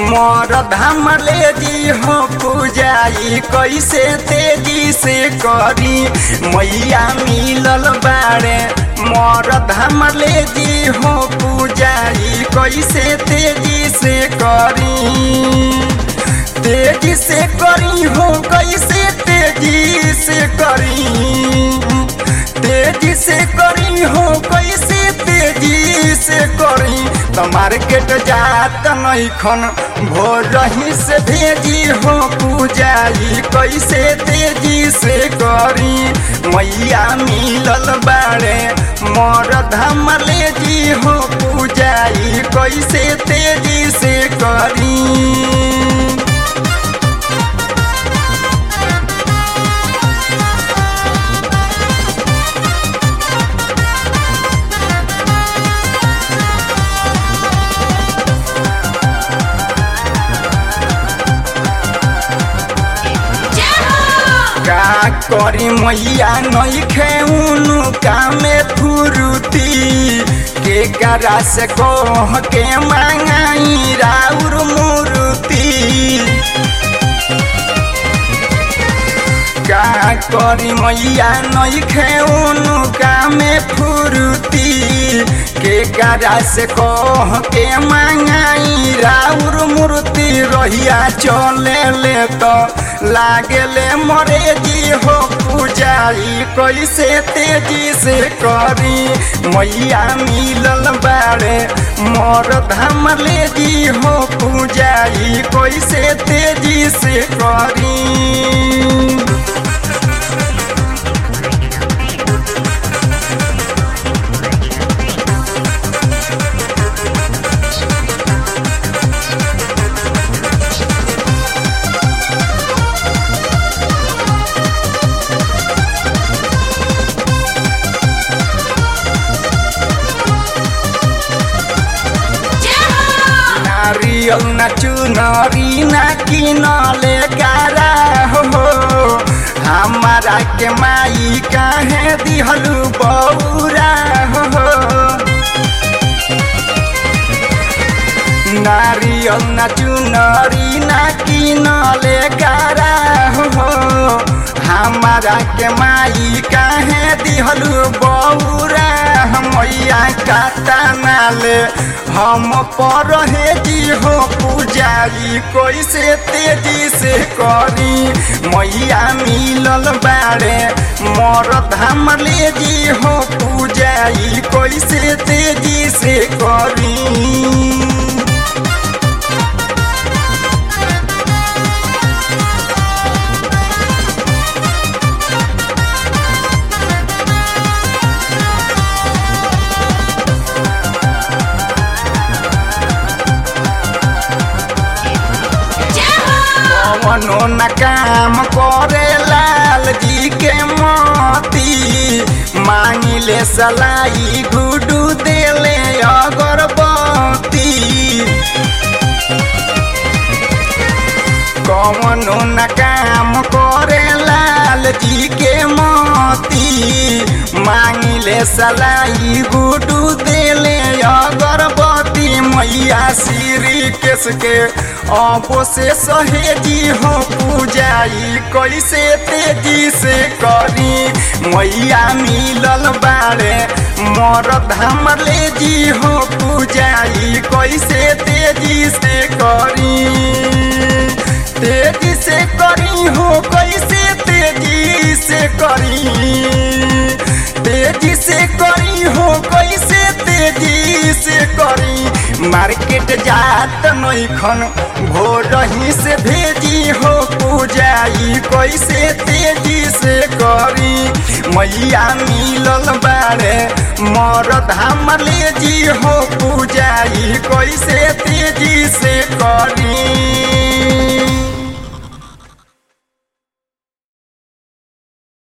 मोर धाम ले जी हो पूजाई कैसे तेजी से करी मैया मिलल बाड़े मोर धाम ले जी हो पूजाई कैसे तेजी से करी तेजी से करी हो कैसे तेजी से करी तेजी से करी हो कैसे तेजी से करी तो मार्केट जात नहीं खन भोर रही से भेजी हो पूजाई कैसे तेजी से करी मैया मिलल बाड़े मोर धाम ले जी हो पूजाई कैसे तेजी से करी का करी मैया नहीं खेउनु कामे फुरुती के करा से कह के मांगाई राउर मुरुती का करी मैया नहीं खेउनु कामे फुरुती के करा से कह के मांगाई राउर मूर्ति रहिया चले ले तो लागले मरे जी हो पूजाई कैसे तेजी से करी मैया मिलल बाड़े मोर धाम ले जी हो पूजाई कैसे तेजी से करी नारियल न चुनरी न किनले गारा हो हमारा के माई काहे दिहलु बौरा हो नारियल न चुनरी न किनले गारा हो हमारा के माई काहे दिहलु बौरा मैया काटा नाले हम पर हे जी हो पूजाई कैसे तेजी से करी मैया मिलल बाड़े मोर धाम ले जी हो पूजाई कैसे तेजी से करी कवनो न काम करे लाल जी के मोती मांगिले सलाई गुडू देले अगरबत्ती कवनो न काम करे लाल जी के मोती मांगिले सलाई गुडू देले अगरबत्ती मैया श्री केस के अबो से सहेजी हो पूजाई कैसे तेजी से करी मैया मिलल बाड़े मोर धाम ले जी हो पूजाई कैसे तेजी से करी तेजी से करी हो कैसे तेजी से करी तेजी से करी हो कैसे तेजी से करी मार्केट जात नहीं खन भोर ही से भेजी हो पूजाई कैसे तेजी से करी मैया मिलल बाड़े मोर धाम ले जी हो पूजाई कैसे तेजी से करी